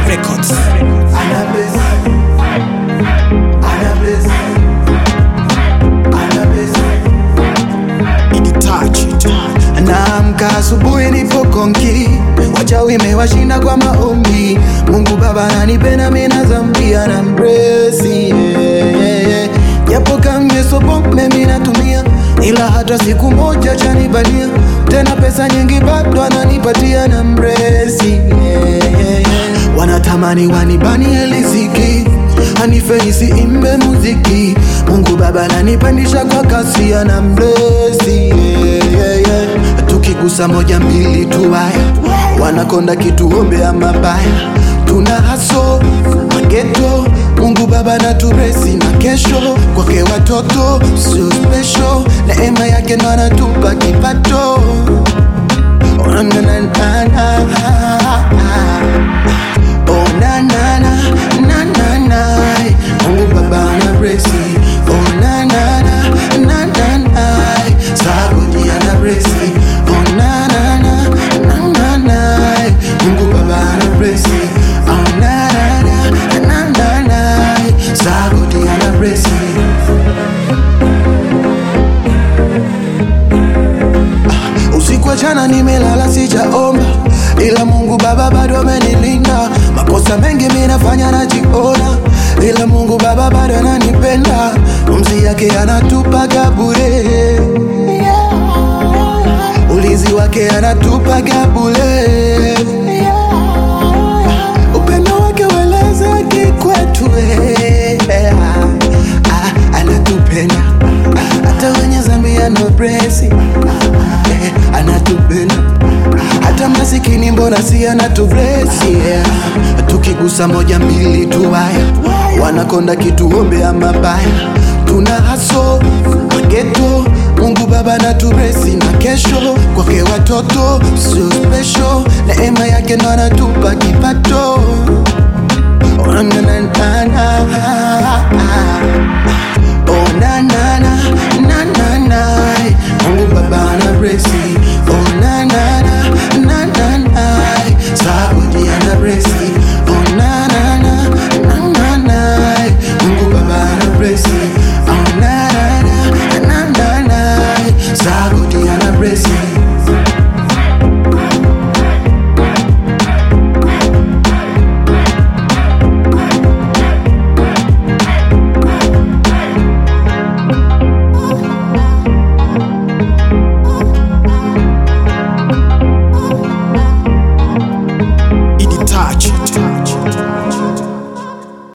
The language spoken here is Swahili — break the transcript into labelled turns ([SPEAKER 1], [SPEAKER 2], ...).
[SPEAKER 1] Records.
[SPEAKER 2] Ana bless. Ana bless. Ana bless.
[SPEAKER 1] Initachi tu.
[SPEAKER 2] Naamka asubuhi nipo konki, wachawi imewashinda kwa maombi. Mungu Baba ananipenda mimi na dhambi ana mbresi yeah, yeah, yeah. Japo kamyeso pombe mimi natumia, ila hata siku moja chanibania tena, pesa nyingi bado ananipatia na mbresi yeah, yeah, yeah. Wanatamani wanibani riziki anife nisiimbe muziki. Mungu Baba ananipandisha kwa kasi ana mbresi yeah, yeah, yeah. Tukigusa moja mbili tu haya, wanakonda kituombea mabaya, tuna haso mageto. Mungu Baba na turesi na kesho kwake watoto sio special, neema yake ndo anatupa kipato. Oh, na, na, na, na, na. Oh, na, na, na, na, na, na. Mungu Baba na blesi. Oh, na, na, na, na, na, na. Sagodi ana blesi. Oh, na, na, na, na, na, na. Mungu Baba na blesi. Oh, na, na, na, na, na, na. Sagodi ana blesi. Usiku wa jana nimelala sijaomba, ila Mungu Baba bado amenilinda. Makosa mengi mimi nafanya najiona, ila Mungu Baba bado ananipenda. Pumzi yake anatupaga bure, ulinzi wake anatupaga bure, upendo wake welezeki kwetu eh. Ah, anatupenda hata wenye zambi anobresi eh, anatupenda hata masikini mbona si anatublesi yeah. tukigusa moja mbili tu haya wanakonda kituombea mabaya tuna haso mageto Mungu Baba na turesi na kesho kwake watoto sio special, neema yake ndo anatupa kipato. Oh, na, na, na, na, na. Oh, na, na, na, na, na, na. Mungu Baba na blesi